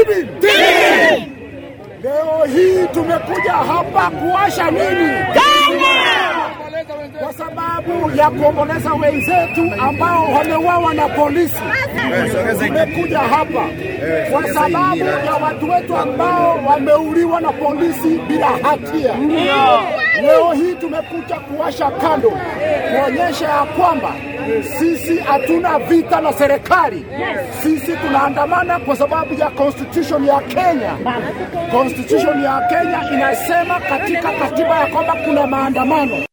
nini? Leo hii tumekuja hapa kuwasha nini? Kwa sababu ya kuomboleza wenzetu ambao wameuawa na polisi. Tumekuja hapa kwa sababu ya watu wetu ambao wameuliwa na polisi bila hatia. Leo hii tumekuja kuwasha kando kuonyesha ya kwamba sisi hatuna vita na serikali. Sisi tunaandamana kwa sababu ya constitution ya Kenya. Constitution ya Kenya inasema katika katiba ya kwamba kuna maandamano.